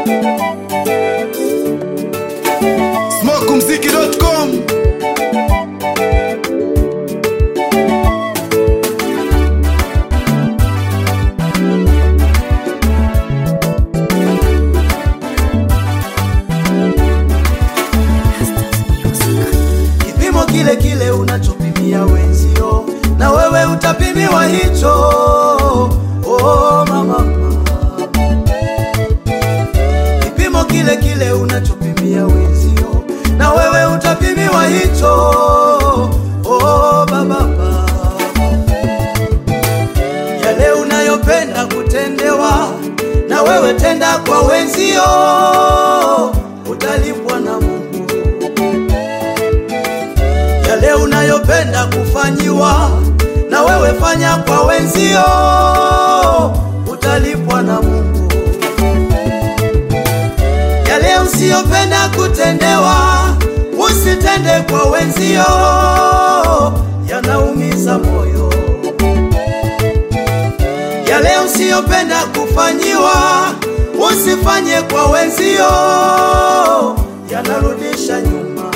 Smokumziki.com Kipimo kile kile unachopimia wenzio, na wewe utapimiwa hicho. Oh, mama, kipimo kile kile unachopimia wenzio, na wewe utapimiwa hicho. Oh, baba, yale unayopenda kutendewa, na wewe tenda kwa wenzio, utalipwa na Mungu yale unayopenda kufanyiwa na wewe fanya kwa wenzio, utalipwa na Mungu. Yale usiyopenda kutendewa, usitende kwa wenzio, yanaumiza moyo. Yale usiyopenda kufanyiwa, usifanye kwa wenzio, yanarudisha nyuma.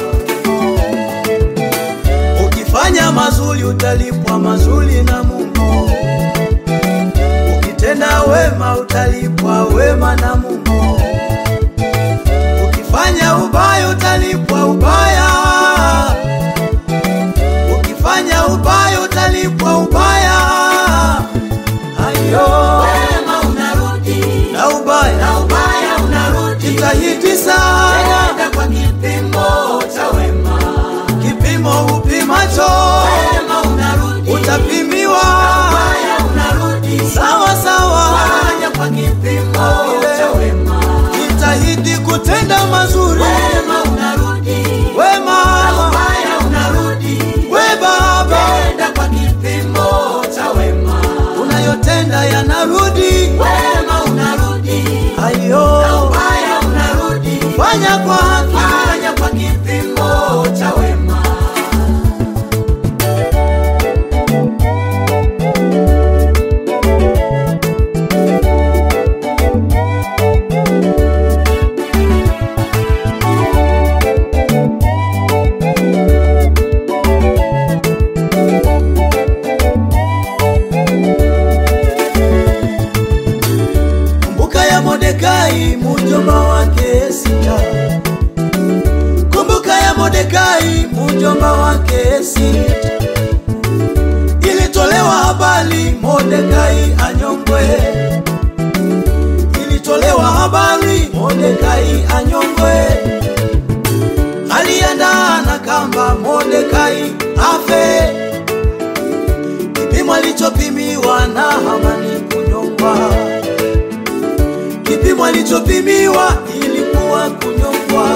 Ukifanya mazuri utalipwa mazuri na Mungu. Ukitenda wema utalipwa wema na Mungu. Ukifanya ubaya utalipwa ubaya. Ukifanya ubaya utalipwa ubaya. Hayo Wema unarudi na ubaya na ubaya unarudi, jitahidi sana, nenda kwa kipimo cha wema. kipimo upimacho Wema unarudi, utapimiwa ubaya unarudi, sawa sawa. fanya kwa kipimo cha wema. Jitahidi kutenda mazuri, Wema unarudi, we mama, ubaya unarudi, we baba, nenda kwa kipimo cha wema. unayotenda yanarudi. Wema unarudi, Ayo, ubaya unarudi, fanya kwa haki, fanya kwa kipimo cha wema. kumbuka ya Mordekai mujomba wake Esta, kumbuka ya Mordekai mujomba wake Esta. Ilitolewa habari Mordekai anyongwe, ilitolewa habari Mordekai anyongwe. Aliandaa na kamba Mordekai afe, kipimo alichopimiwa na Hamani kunyongwa kipimo alichopimiwa ilikuwa kunyongwa,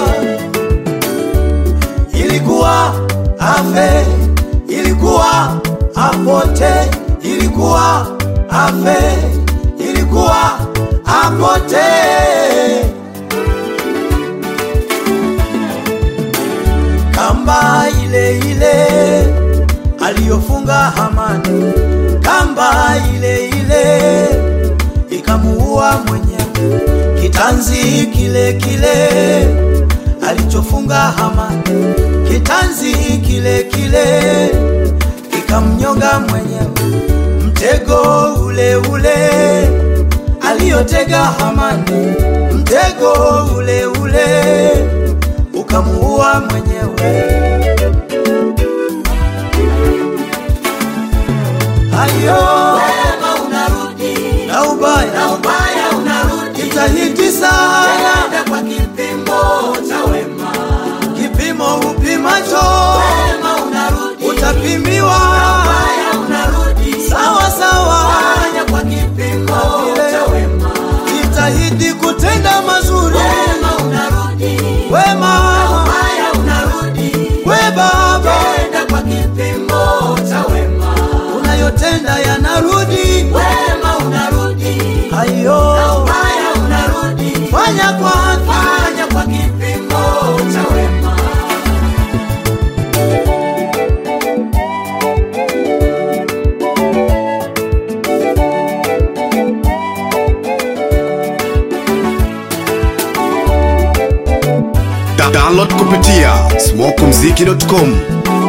ilikuwa afe, ilikuwa apote, ilikuwa afe, ilikuwa apote. Kamba ile ile aliyofunga Hamani, kamba ile ile ikamuua mwenyewe. Kitanzi kile kile alichofunga Hamani, kitanzi kile kile kikamnyonga mwenyewe. Mtego ule ule aliyotega Hamani, mtego ule ule ukamuua mwenyewe. Ayo Wema unarudi, na ubaya na ubaya unarudi, jitahidi sana, nenda kwa kipimo cha wema. kipimo upimacho Wema unarudi, utapimiwa ubaya unarudi, sawa sawa. fanya kwa kipimo cha wema. Jitahidi kutenda mazuri, Wema unarudi, wema ubaya unarudi, we baba, nenda kwa kipimo cha wema. unayotenda yanarudi. Wema unarudi, Ayo, ubaya unarudi, fanya kwa haki, fanya kwa kipimo cha wema. Download kupitia smokumziki.com